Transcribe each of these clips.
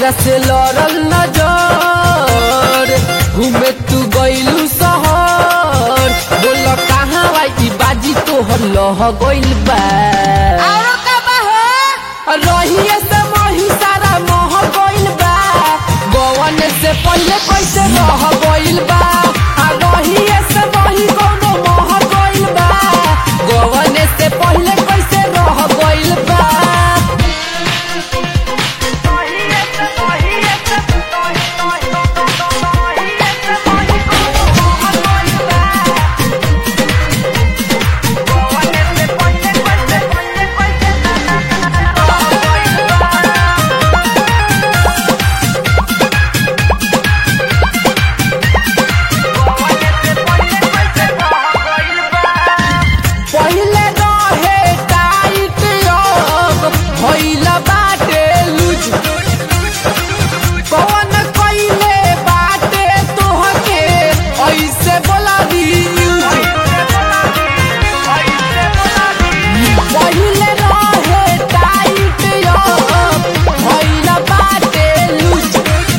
हमरा से लड़ल नजर घूमे तू गइलू शहर बोल कहाँ आई बाजी तोहर लह गइल बा औरो का बा हो रहिए से मही सारा मोह गइल बा गवन से पहले कैसे रह गइल बा आ रहिए से मही कोनो मोह गइल बा गवन से पहले कैसे रह गइल बा पहिले रहे टाइट अब भइल बाटे लूज कौन कइले बाटे तोहके ऐसे बोला दी पहिले रहे टाइट अब भइल बाटे लूज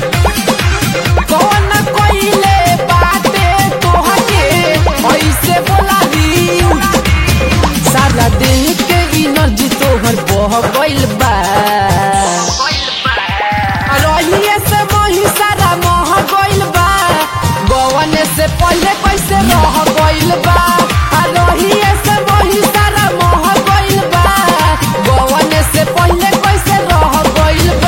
कौन कइले बाटे तोहके ऐसे बोला दी सारा देह के एनर्जी तोहर बह गइल बा रहिए से मही सारा मह गइल बा गवन से पहले कैसे रह गइल बा आ रहिए से मही सारा मह गइल बा गवन से पहले कैसे रह गइल बा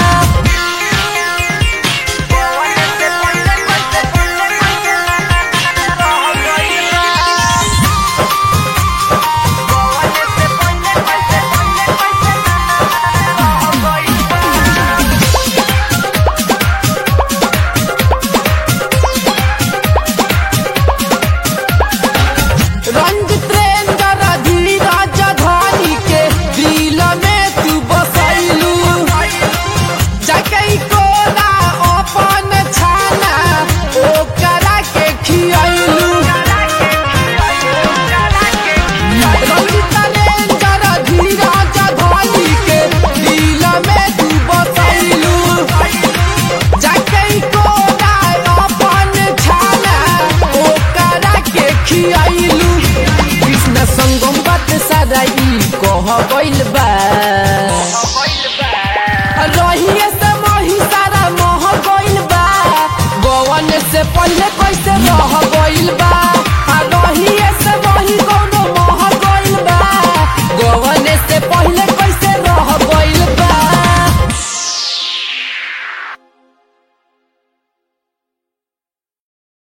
रंजित रेंजर धीरज धनी के दिल में तू बसैलू जकई कोला अपन छाना ओकरा के खियैलू रंजित रेंजर धीरज धनी के दिल में तू बसैलू जकई कोला अपन छाना ओकरा के खियैलू कृष्ण संगम बात सारा ई कह गइल बा